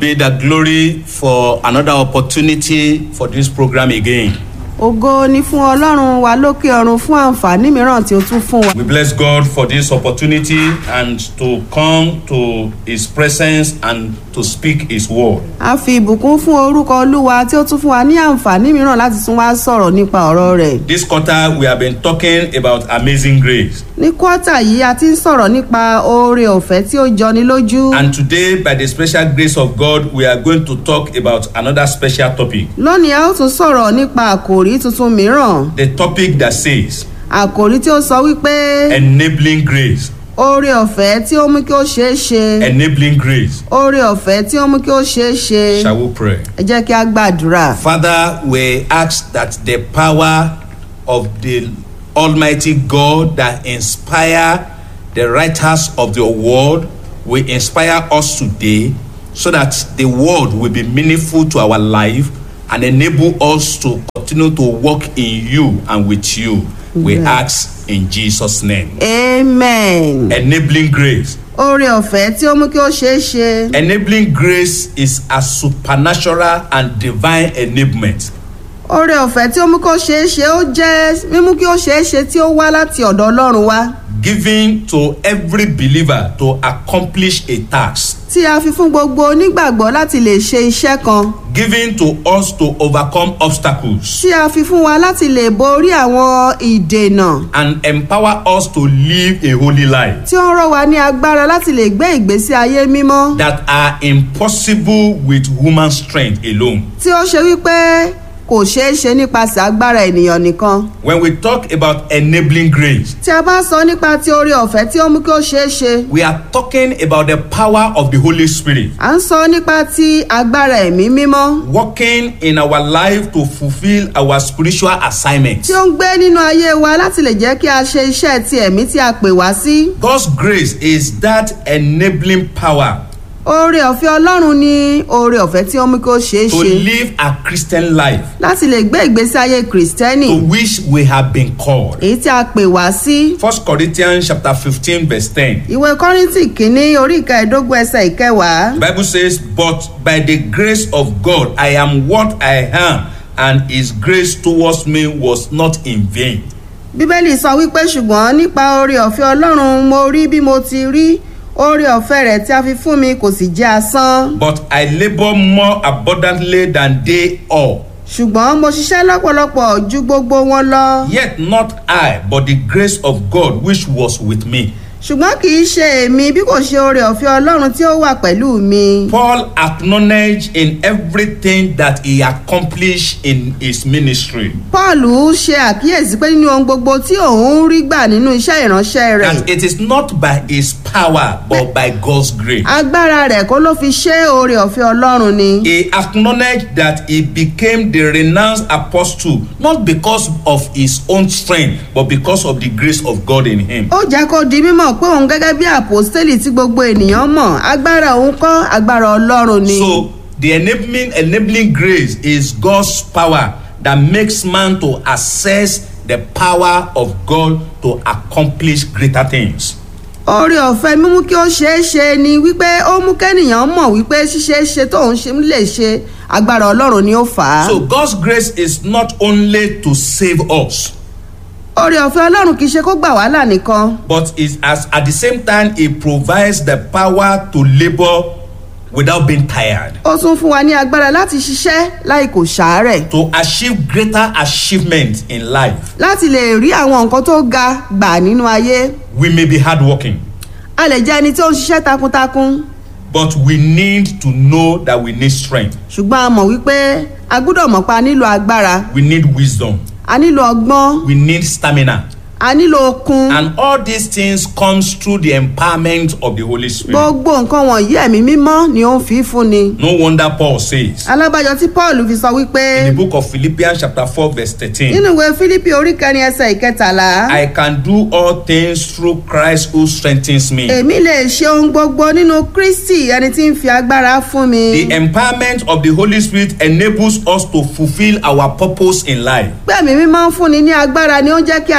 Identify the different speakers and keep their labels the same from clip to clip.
Speaker 1: be the glory for another opportunity for this program again.
Speaker 2: ògo ni fún ọlọ́run wa lókè ọ̀run fún àǹfààní mìíràn tí ó tún fún wa.
Speaker 1: We bless God for this opportunity and to come to His presence and to speak His word.
Speaker 2: a fi ìbùkún fún orúkọ olúwa tí ó tún fún wa ní àǹfààní mìíràn láti tún wá sọ̀rọ̀ nípa ọ̀rọ̀ rẹ̀.
Speaker 1: This quarter, we have been talking about amazing grace.
Speaker 2: ní kọ́tà yìí a ti ń sọ̀rọ̀ nípa oore ọ̀fẹ́ tí ó jọni lójú.
Speaker 1: And today, by the special grace of God, we are going to talk about another special topic.
Speaker 2: lónìí a ó tún sọ̀rọ̀ nípa àkòrí tuntun mìíràn
Speaker 1: The topic that says
Speaker 2: àkòrí tí ó sọ wípé
Speaker 1: enabling grace.
Speaker 2: oore ọ̀fẹ́ tí ó mú kí ó ṣeé ṣe
Speaker 1: Enabling grace.
Speaker 2: oore ọ̀fẹ́ tí ó mú kí ó ṣeé ṣe
Speaker 1: Shall we pray?
Speaker 2: ẹ jẹ́ kí a gbàdúrà.
Speaker 1: Father, we ask that the power of the Almighty God that inspire the writers of your word will inspire us today so that the word will be meaningful to our life and enable us to continue to walk in you and with you. We
Speaker 2: Amen.
Speaker 1: ask in Jesus' name.
Speaker 2: amen.
Speaker 1: Enabling grace.
Speaker 2: oore ọ̀fẹ́ tí ó mú kí ó ṣeé ṣe.
Speaker 1: Enabling grace is a supernatural and divine enablement.
Speaker 2: oore ọ̀fẹ́ tí ó mú kí ó ṣeé ṣe ó jẹ́ mímú kí ó ṣeé ṣe tí ó wá láti ọ̀dọ̀ ọlọ́run wá
Speaker 1: given to every believer to accomplish a task
Speaker 2: tí a fi fún gbogbo onígbàgbọ́ láti lè ṣe iṣẹ́ kan
Speaker 1: given to us to overcome obstacles
Speaker 2: tí a fi fún wa láti lè borí àwọn ìdènà
Speaker 1: and empower us to live a holy life
Speaker 2: tí ó ń rọ̀ wá ní agbára láti lè gbé ìgbésí ayé mímọ́
Speaker 1: that are impossible with human strength alone.
Speaker 2: tí ó ṣe wípé kò ṣeé ṣe nípasẹ̀ agbára ènìyàn nìkan
Speaker 1: When we talk about enabling grace,
Speaker 2: tí a bá sọ nípa ti oore ọ̀fẹ́ tí ó mú kí ó ṣeé ṣe
Speaker 1: we are talking about the power of the Holy Spirit
Speaker 2: à ń sọ nípa ti agbára ẹ̀mí mímọ́
Speaker 1: working in our life to fulfill our spiritual assignments.
Speaker 2: tí ó ń gbé nínú ayé wa láti lè jẹ́ kí a ṣe iṣẹ́ ti ẹ̀mí tí a pè wá sí.
Speaker 1: God's grace is that enabling power
Speaker 2: oore ọ̀fẹ́ ọlọ́run ni oore ọ̀fẹ́ tí ó mú kí ó ṣeé
Speaker 1: to
Speaker 2: ṣe
Speaker 1: live a Christian life
Speaker 2: láti lè gbé ìgbésí ayé kìrìsìtẹ́nì
Speaker 1: to which we have been called.
Speaker 2: èyí tí a pè wá sí.
Speaker 1: First Corinthians chapter fifteen verse ten.
Speaker 2: ìwé kọ́rìntì kínní orí ìkẹẹ̀ẹ́dógún ẹsẹ̀ ìkẹwàá.
Speaker 1: The Bible says, "But by the grace of God, I am what I am, and His grace towards me was not in vain."
Speaker 2: bíbélì sọ wípé ṣùgbọ́n nípa oore ọ̀fẹ́ ọlọ́run mo rí bí mo ti rí oore ọ̀fẹ́ rẹ̀ tí a fi fún mi kò sì jẹ́ asán.
Speaker 1: But I labour more abundantly than they all.
Speaker 2: ṣùgbọ́n mo ṣiṣẹ́ lọ́pọ̀lọpọ̀ ju gbogbo wọn lọ.
Speaker 1: Yet not I, but the grace of God which was with me.
Speaker 2: ṣùgbọ́n kì í ṣe èmi bí kò ṣe oore ọ̀fẹ́ ọlọ́run tí ó wà pẹ̀lú mi.
Speaker 1: Paul acknowledged in everything that he accomplished in his ministry
Speaker 2: paul ṣe àkíyèsí pé nínú ohun gbogbo tí òun ń rí gbà nínú iṣẹ́ ìránṣẹ́ rẹ̀
Speaker 1: that it is not by his power but by God's grace.
Speaker 2: agbára rẹ̀ kó ló fi ṣe oore ọ̀fẹ́ ọlọ́run ni.
Speaker 1: He acknowledged that he became the renounced apostle not because of his own strength but because of the grace of God in him.
Speaker 2: ó jẹ́ kó di mímọ̀ pé òun gẹ́gẹ́ bí àpòstélì tí gbogbo ènìyàn mọ̀ agbára òun kọ́ agbára ọlọ́run ni.
Speaker 1: So the enabling enabling grace is God's power that makes man to access the power of God to accomplish greater things.
Speaker 2: oore ọ̀fẹ́ mímú kí ó ṣeé ṣe ni wípé ó mú kẹ́nìyàn mọ̀ wípé ṣíṣe é ṣe tóun ṣe ń lè ṣe agbára ọlọ́run ni ó fà á.
Speaker 1: So God's grace is not only to save us
Speaker 2: oore ọ̀fẹ́ ọlọ́run kì í ṣe kó gbà wá là nìkan
Speaker 1: but is as at the same time he provides the power to labour without being tired.
Speaker 2: ó tún fún wa ní agbára láti ṣiṣẹ́ láì kò ṣàárẹ̀
Speaker 1: to achieve greater achievement in life
Speaker 2: láti lè rí àwọn nǹkan tó ga gbà nínú ayé
Speaker 1: we may be hardworking
Speaker 2: a lè jẹ́ ẹni tí ó ń ṣiṣẹ́ takuntakun
Speaker 1: but we need to know that we need strength
Speaker 2: ṣùgbọ́n a mọ̀ wípé a gbúdọ̀ mọ̀ pa a nílò agbára
Speaker 1: we need wisdom
Speaker 2: a nílò ọgbọ́n
Speaker 1: we need stamina
Speaker 2: a nílò okun
Speaker 1: and all these things comes through the empowerment of the holy spirit
Speaker 2: gbogbo nǹkan wọ̀nyí ẹ̀mí mímọ́ ni ó ń fi fún ni
Speaker 1: no wonder paul says
Speaker 2: alábàjọ tí paul fi sọ wípé
Speaker 1: in the book of philippians chapter four verse thirteen
Speaker 2: nínú ìwé fílípì orí kẹrin ẹsẹ̀ ìkẹtàlá
Speaker 1: i can do all things through christ who strengthens me
Speaker 2: èmi lè ṣe ohun gbogbo nínú kristi ẹni tí ń fi agbára fún mi
Speaker 1: the empowerment of the holy spirit enables us to fulfil our purpose in life
Speaker 2: pé ẹ̀mí mímọ́ ń fúnni ní agbára ni ó ń jẹ́ kí a lè jẹ́ ohun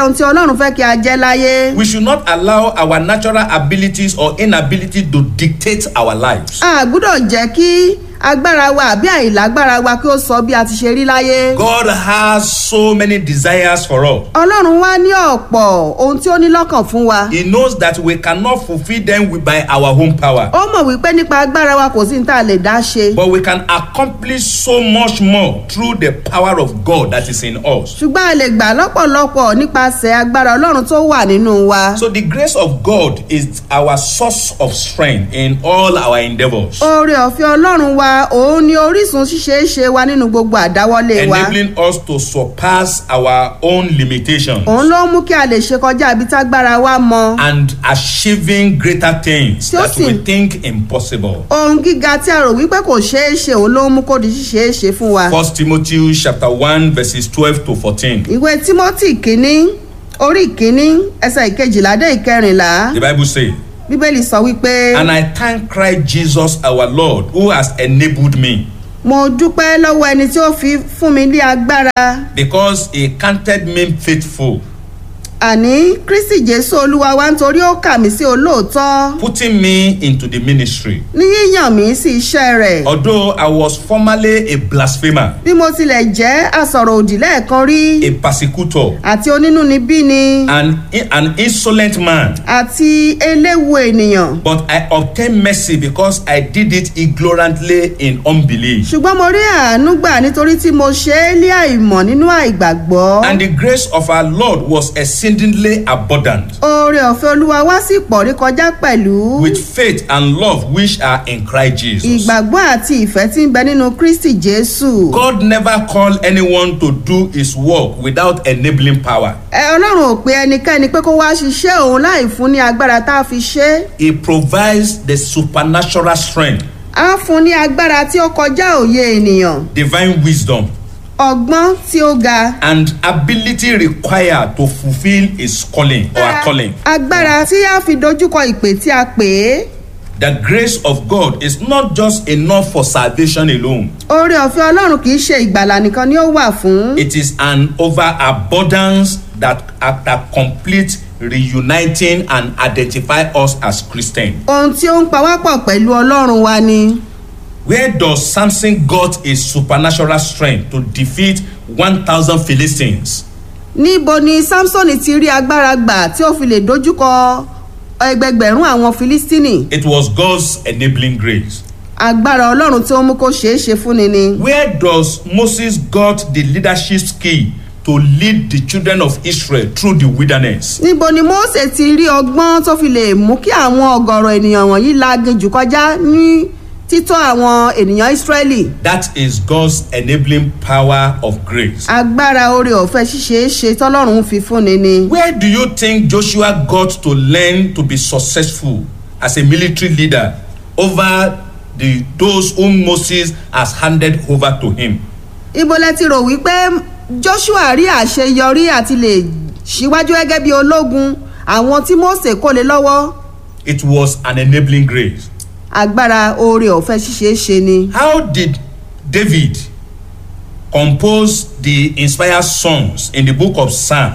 Speaker 2: ohun tí ọlọ́run fẹ́ kí a jẹ́ láyé.
Speaker 1: We should not allow our natural abilities or inability to dictate our lives.
Speaker 2: a gbúdọ̀ jẹ́ kí agbára wa àbí àìlágbára wa kí ó sọ bí a ti ṣe rí láyé.
Speaker 1: God has so many desires for us.
Speaker 2: ọlọ́run wá ní ọ̀pọ̀ ohun tí ó ní lọ́kàn fún wa.
Speaker 1: He knows that we cannot fulfill them with- by our own power.
Speaker 2: ó mọ̀ wípé nípa agbára wa kò sí ní tá a lè dá ṣe.
Speaker 1: But we can accomplish so much more through the power of God that is in us.
Speaker 2: ṣùgbọ́n a lè gbà lọ́pọ̀lọpọ̀ nípasẹ̀ agbára ọlọ́run tó wà nínú wa.
Speaker 1: So the grace of God is our source of strength in all our endeavors,
Speaker 2: oore ọ̀fẹ́ ọlọ́run wa òun ni orísun ṣíṣeéṣe wa nínú gbogbo àdáwọ́lé wa.
Speaker 1: enabling us to surpass our own limitations
Speaker 2: òun ló mú kí a lè ṣe kọjá ibi tágbára wa mọ.
Speaker 1: and achieving greater things that we
Speaker 2: Josin.
Speaker 1: think impossible.
Speaker 2: ohun gíga tí a rò wípé kò ṣeé ṣe òun ló mú kó di ṣíṣeé ṣe fún wa.
Speaker 1: First Timothy chapter 1 verses 12 to 14.
Speaker 2: ìwé timothy kínní orí kínní ẹsẹ̀ ìkejìlá dé ìkẹrìnlá
Speaker 1: The Bible says,
Speaker 2: bíbélì sọ wípé
Speaker 1: And I thank Christ Jesus our Lord who has enabled me
Speaker 2: mo dúpẹ́ lọ́wọ́ ẹni tí ó fi fún mi ní agbára
Speaker 1: because he counted me faithful,
Speaker 2: àní kristi jésù olúwa wa nítorí ó kà mí sí olóòótọ́
Speaker 1: putting me into the ministry.
Speaker 2: ní yíyàn mí sí iṣẹ́ rẹ̀
Speaker 1: Although I was formerly a blasphemer,
Speaker 2: bí mo tilẹ̀ jẹ́ asọ̀rọ̀ òdì lẹ́ẹ̀kan rí
Speaker 1: a persecutor,
Speaker 2: àti onínúnibíni
Speaker 1: and an insolent man,
Speaker 2: àti eléwu ènìyàn
Speaker 1: but I obtained mercy because I did it ignorantly in unbelief.
Speaker 2: ṣùgbọ́n mo rí àánú gbà nítorí tí mo ṣe é lé àìmọ̀ nínú àìgbàgbọ́.
Speaker 1: And the grace of our Lord was exceedingly abundant
Speaker 2: oore ọ̀fẹ́ olúwa wá sí pọ̀rí kọjá pẹ̀lú
Speaker 1: with faith and love which are in Christ Jesus.
Speaker 2: ìgbàgbọ́ àti ìfẹ́ tí ń bẹ nínú kristi jésù.
Speaker 1: God never called anyone to do his work without enabling power.
Speaker 2: ẹ ọlọ́run ò pe ẹnikẹ́ni pé kó wá ṣiṣẹ́ òun láì fún ní agbára tá a fi ṣe é.
Speaker 1: He provides the supernatural strength,
Speaker 2: á fún ní agbára tí ó kọjá òye ènìyàn
Speaker 1: divine wisdom,
Speaker 2: ọgbọ́n tí ó ga.
Speaker 1: and ability required to fulfill his calling or her calling.
Speaker 2: agbára tí a fi dojúkọ ìpè tí a pè é.
Speaker 1: The grace of God is not just enough for salvation alone.
Speaker 2: oore ọ̀fẹ́ ọlọ́run kì í ṣe ìgbàlà nìkan ni ó wà fún.
Speaker 1: It is an overabundance that, that complete reuniting and identify us as Christians.
Speaker 2: ohun tí ó ń pa wá pọ̀ pẹ̀lú ọlọ́run wa ni.
Speaker 1: Where does Samson got his supernatural strength to defeat 1,000 Philistines?
Speaker 2: níbo ni samson ti rí agbára gbà tí ó fi lè dojúkọ ẹgbẹgbẹ̀rún àwọn filistini
Speaker 1: It was God's enabling grace.
Speaker 2: agbára ọlọ́run tí ó mú kó ṣeé ṣe fúnni ni.
Speaker 1: Where does Moses got the leadership skill to lead the children of Israel through the wilderness?
Speaker 2: níbo ni mose ti rí ọgbọ́n tó fi lè mú kí àwọn ọ̀gọ̀rọ̀ ènìyàn wọ̀nyí laginjù kọjá ní títọ́ àwọn ènìyàn israẹli.
Speaker 1: That is God's enabling power of grace.
Speaker 2: agbára oore ọ̀fẹ́ ṣíṣe é ṣe tọ́lọ́run fi fúnni ni.
Speaker 1: Where do you think Joshua got to learn to be successful as a military leader over the those whom Moses has handed over to him?
Speaker 2: ibo lẹ ti rò wípé joshua rí àṣeyọrí àti lè ṣíwájú gẹ́gẹ́ bí ológun àwọn tí mose kó lé lọ́wọ́
Speaker 1: It was an enabling grace.
Speaker 2: agbára oore ọ̀fẹ́ ṣíṣe é ṣe ni.
Speaker 1: How did David compose the inspired songs in the book of Psalm?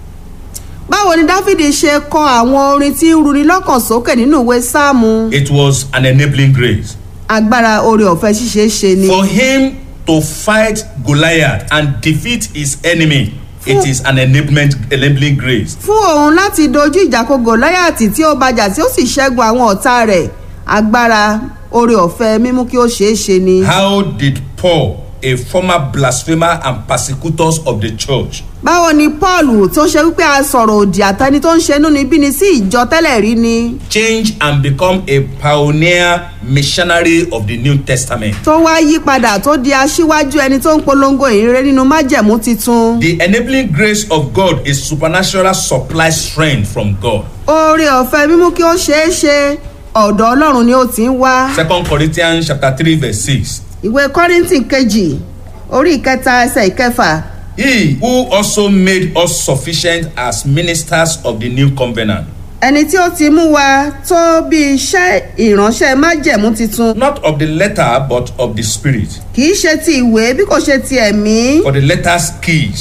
Speaker 2: báwo ni dáfídì ṣe kọ àwọn orin tí ń runi lọ́kàn sókè nínú ìwé sáàmù
Speaker 1: It was an enabling grace.
Speaker 2: agbára oore ọ̀fẹ́ ṣíṣe é ṣe ni.
Speaker 1: For him to fight Goliath and defeat his enemy, it is an enablement, enabling grace.
Speaker 2: fún òun láti dojú ìjà kọ gòláyàtì tí ó bàjà tí ó sì ṣẹ́gun àwọn ọ̀tá rẹ̀ agbára oore ọ̀fẹ́ mímú kí ó ṣeé ṣe ni.
Speaker 1: How did Paul, a former blasphemer and persecutors of the church,
Speaker 2: báwo ni paul tó ṣe wípé a sọ̀rọ̀ òdì àtẹni tó ń ṣe inúnibíni sí ìjọ tẹ́lẹ̀ rí ni
Speaker 1: change and become a pioneer missionary of the New Testament?
Speaker 2: tó wá yí padà tó di aṣíwájú ẹni tó ń polongo ìrere nínú májẹ̀mú titun.
Speaker 1: The enabling grace of God is supernatural supply strength from God.
Speaker 2: oore ọ̀fẹ́ mímú kí ó ṣeé ṣe ọ̀dọ̀ ọlọ́run ni ó ti ń wá.
Speaker 1: Second Corinthians chapter three verse six.
Speaker 2: ìwé kọ́rìntì kejì orí ìkẹta ẹsẹ̀ ìkẹfà
Speaker 1: He who also made us sufficient as ministers of the new covenant,
Speaker 2: ẹni tí ó ti mú wa tó bí iṣẹ́ ìránṣẹ́ májẹ̀mú titun
Speaker 1: not of the letter but of the spirit.
Speaker 2: kì í ṣe ti ìwé bí kò ṣe ti ẹ̀mí
Speaker 1: For the letter's keys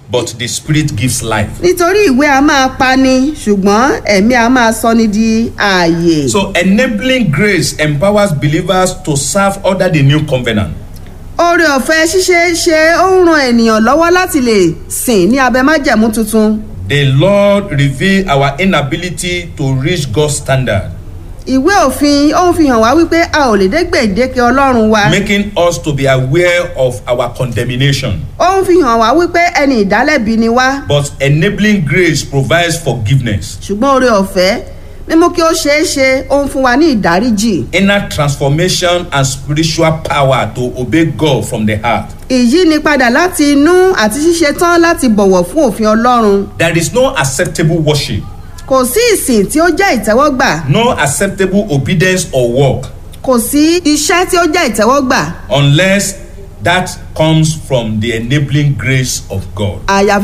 Speaker 1: but the Spirit gives life.
Speaker 2: nítorí ìwé a máa pani ṣùgbọ́n ẹ̀mí a máa sọni di ààyè.
Speaker 1: So, enabling grace empowers believers to serve under the new covenant.
Speaker 2: oore ọ̀fẹ́ ṣíṣe ṣe ó ń ran ènìyàn lọ́wọ́ láti lè sìn ní abẹ májẹ̀mú tuntun.
Speaker 1: The Lord reveal our inability to reach God's standard,
Speaker 2: ìwé òfin ó ń fi hàn wá wípé a ò lè dé gbèdéke ọlọ́run wa.
Speaker 1: making us to be aware of our condemnation.
Speaker 2: ó ń fi hàn wá wípé ẹni ìdálẹ́bi ni wá.
Speaker 1: But enabling grace provides forgiveness,
Speaker 2: ṣùgbọ́n oore ọ̀fẹ́ mímú kí ó ṣeé ṣe ó ń fún wa ní ìdáríjì.
Speaker 1: inner transformation, and spiritual power to obey God from the heart.
Speaker 2: ìyínipadà láti inú àti ṣíṣe tán láti bọ̀wọ̀ fún òfin ọlọ́run.
Speaker 1: There is no acceptable worship,
Speaker 2: kò sí ìsìn tí ó jẹ́ ìtẹ́wọ́gbà
Speaker 1: no acceptable obedience or work
Speaker 2: kò sí iṣẹ́ tí ó jẹ́ ìtẹ́wọ́gbà
Speaker 1: unless that comes from the enabling grace of God.
Speaker 2: àyàfi